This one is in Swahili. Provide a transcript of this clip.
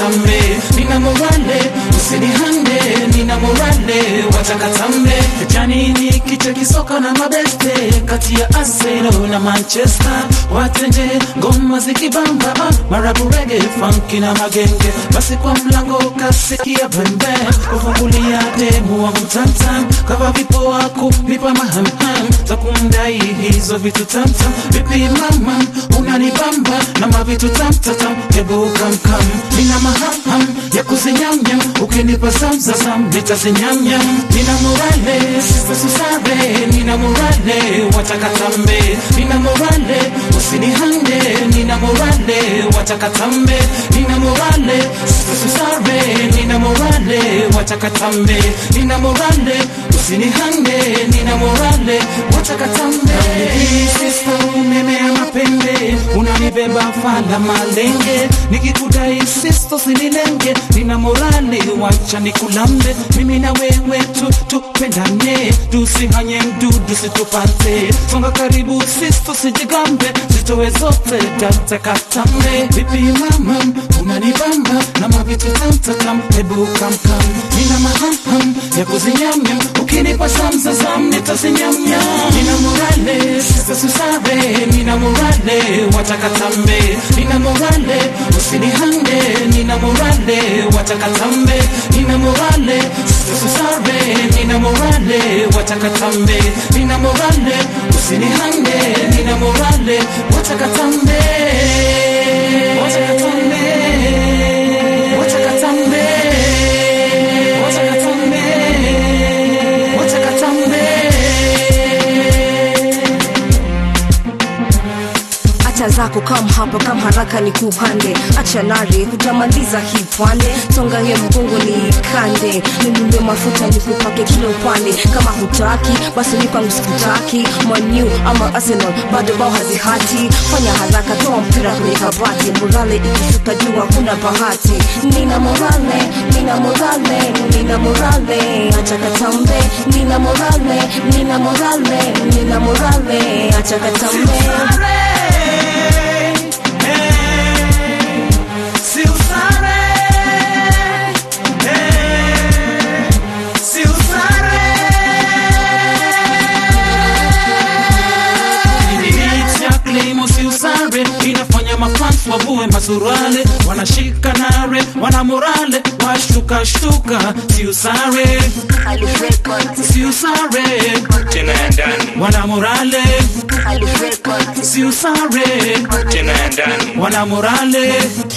watakatambe nina morale usinihande nina morale watakatambe janini kicha kisoka na mabeste kati ya Arsenal na Manchester watenje ngoma zikibamba ah, marabu rege funky na magenge basi kwa mlango kasikia pembe kufungulia demu wangu tamtam kava vipoa kunipa mahamham za kumdai hizo vitu tamtam vipi mama unanibamba na mavitu tamtatam hebu kamkam nina mahamham ya kuzinyamnyam ukinipa samsasam nitazinyamnyam nina morale sisa susare nina morale watakatambe nina morale usinihande nina morale watakatambe nina morale sisa susare nina morale watakatambe nina morale usinihande nina morale watakatambe sista umeme ya mapembe unanibeba fala malenge nikikudai sisto sinilenge nina morale wacha nikulambe mimi na wewe tu tupendane tusihanye mdudu situpate songa karibu sisto sijigambe zitowe zote tatakatambe vipi mama unanibamba na mavitu tamtatam hebu kamkam nina mahamham ya kuzinyamnyam ukinipa samsasam nitazinyamnyam nina morale sisa susare nina morale watakatambe nina morale usinihande nina morale watakatambe nina morale sisa susare nina morale watakatambe nina morale usinihande nina morale watakatambe watakatambe watakatambe watakatambe watakatambe acha zako kam hapa kam haraka ni kuhande acha nare hutamaliza hii pwande songa ye mgongo ni kande ninunue mafuta nikupake kila upande kama hutaki basi nipangu sikutaki manu ama arsenal bado bao hazihati fanya haraka toa mpira kwenye kabati morale ikishuka juu hakuna bahati nina morale nina morale nina morale acha katambe nina morale nina morale nina morale acha katambe Si usare, eh, si usare. Beat ya Claimo si usare inafanya mafans wavue masurale wanashika nare wana morale washtuka shtuka si usare si usare tena ya ndani wana morale si usare tena ya ndani wana morale